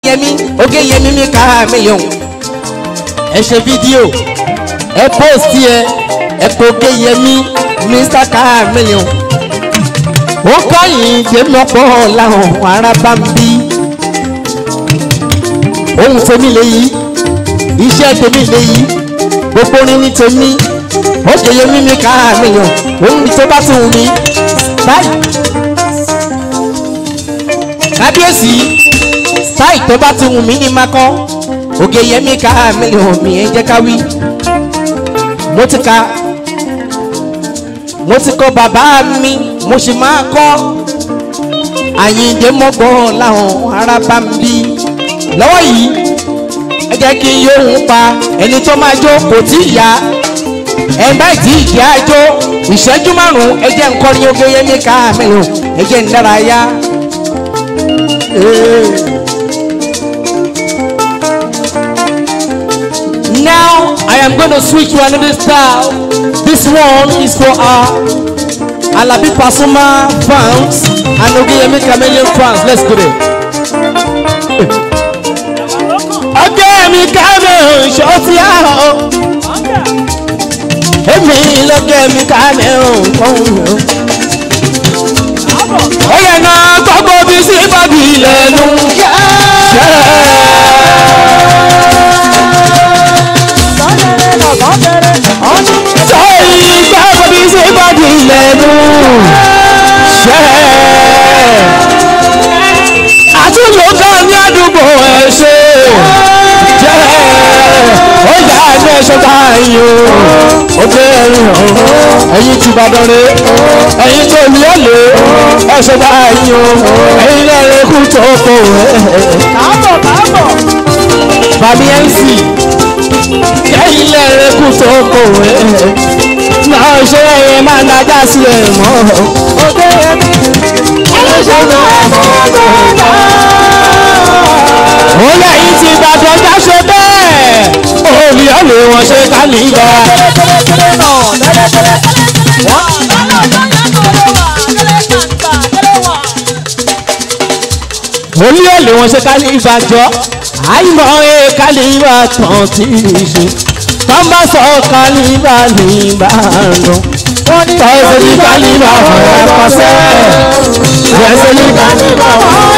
yẹmi oge yẹmi mi ká mílíọ̀n ẹ ṣe fídíò ẹ póòsì ẹ ẹ pé oge yẹmi mr ká mílíọ̀n ó kọ́yìn dèmọ́pọ̀ làwọn ará bá ń bí ohun tèmi lèyí iṣẹ́ tèmi lèyí gbogbo orin ní tèmi oge yẹmi mi ká mílíọ̀n ohun tó bá tún mi báyìí kábíyèsí style tó bá ti wù mí ní makọ ògè yẹmí ká mílíọ̀nù mi ẹ jẹ́ ká wí. mo ti ka mo ti kọ bàbá mi mo sì máa kọ́ àyíǹde mọ́gbọ́n láwọn ará bá ń bí lọ́wọ́ yìí ẹ jẹ́ kí n yóò ń pa ẹni tó máa jó kò tí ì yá ẹ bá ìdí ìdí àjò ìṣẹ́jú márùn-ún ẹ jẹ́ nǹkan ní ògè yẹmí ká mílíọ̀nù ẹ jẹ́ ń dára yá. Now I am going to switch to another style. This one is for our Alabi Pasuma fans and Ogeyemi Chameleon fans. Let's go there. Ogeyemi Chameleon ṣọ́ọ́tì àhọ́. Èmi lọ́gẹ̀mí Chameleon kọ́hún. Ó yẹ náà gbogbo bí sí bàbí lẹ́nu. Sọ́yìn gbogbo bí sí bàbí lẹ́nu. Àtúntò kan ní àdúgbò ẹ̀ ṣe. Jẹ́ ó yà ní ẹ̀ṣọ́ báyìí o. Ó gbé ẹ̀rín hàn. Ẹ̀yin ti Ìbàdàn rè. Ẹ̀yin tó ní ọ̀lẹ́. Ẹ̀ṣọ́ báyìí o. Ẹ̀yin náà rẹ̀ kú tó kò ẹ̀. káàbọ̀ káàbọ̀. Bàbí MC. Ẹ̀yin náà rẹ̀ kú tó kò ẹ̀. Náà ṣe ẹ̀yẹ máa ń dájá sí ẹ̀ mọ́. òkè ẹbí. ẹlẹ́ṣẹ̀ náà ẹ̀ fọ́ gbọ́dọ̀. ó lẹ́yìn tí Ìbàdàn já ṣe bẹ́ẹ̀ òòlì ọ̀lẹ̀ wọn ṣe ká nígbà. tẹ́lẹ̀tẹ́lẹ̀ náà tẹ́lẹ̀tẹ́lẹ̀. wọ́n lọ́nà tó yẹ kó lè wà tẹ́lẹ̀ kàǹkà tẹ́lẹ̀ wà. òòlì ọ̀lẹ̀ wọn ṣe ká nígbà jọ àìmọ̀ ẹ̀ ká nígbà tán tí ì ṣe tán bá sọ ká nígbà nígbà lọ. wọ́n ní tọ́sí ní ká nígbà ọ̀rẹ́ pàṣẹ yẹsẹ̀ ní ká nígbà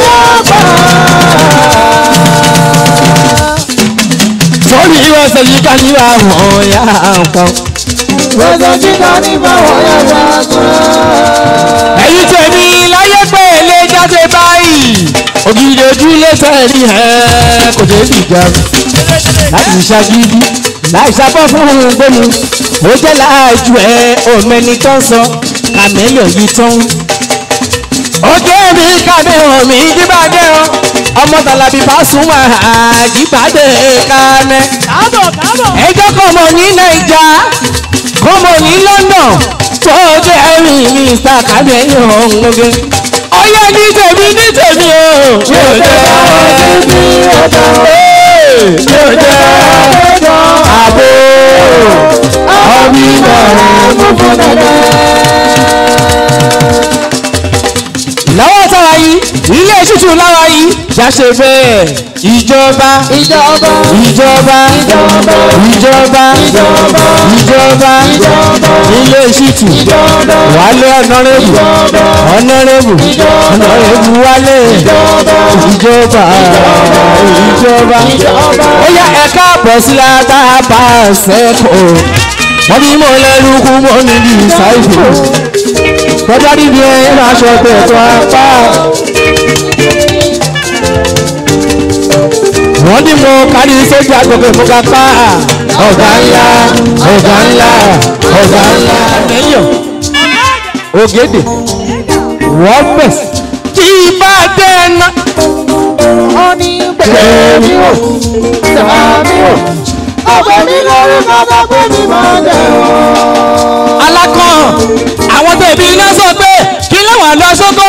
sórí ìwọ̀sẹ̀ ní ká nígbà ọ̀rẹ́ kan. Gbèsè kíkà ní báwọn yàrá kan. ẹ̀yin tèmi láyé pé lè jáde báyìí ògidì ojúlé sẹ́ẹ̀rì ẹ̀ kò dé bìjà láti ṣàgídí láì sábọ́ fún gbóni ó jẹ́ láàjú ẹ̀ òmẹni tó ń sọ kàmẹ́lì yìí tán. òkè mi kàmẹ́hàn mi jíbàdé o ọmọ tàlàbí bá súnmọ́ àjíbàdé kánẹ́ Káàbọ̀ káàbọ̀. ẹjọ́ kan mọ̀ ní naija kan mọ̀ ní london tó jẹ́ ẹ̀rín mr kàmẹ́yìn ọ̀húnlógé ọyẹ ní tèmi ní tèmi o yóò jẹ́ Títí ọ̀dọ̀ yóò jẹ́ àbò ọ̀bí bẹ̀rẹ̀ mú fún dẹ́dẹ́. lọ́wọ́ sára yìí ilé ṣíṣù lára yìí jáṣe bẹ́ẹ̀ ìjọba Ìjọba ìjọba Ìjọba ìjọba Ìjọba ìjọba Ìjọba ilé ṣíṣù Ìjọba wálé ọ̀nàrẹ́bù Ìjọba ọ̀nàrẹ́bù ọ̀nàrẹ́bù wálé Ìjọba ìjọba ìjọba Ìjọba. ó yá ẹ̀ka àbọ̀ sí látàbà sẹ́kọ̀ọ́ wọ́n bí mo lẹ́nu kú mọ́ níbi ìsáìfò tọ́jà níbi ẹ̀ máa ṣọ tẹ̀tọ́ apá. wọ́n ní mo kárí sójà gbogbo mo ká pa ọ̀gá ńlá ọ̀gá ńlá ọ̀gá ńlá. ẹ̀yọ̀ ògèdè wọ́n bẹ̀ tí bá dé ná. wọ́n ní bẹ̀rẹ̀ mi wò sàmì wò ọ̀pẹ̀ mi lórí bàbá pé mi máa dẹ̀ wọ́n. alákàn àwọn tẹ̀bí iná sọ pé kí láwọn lọ sóko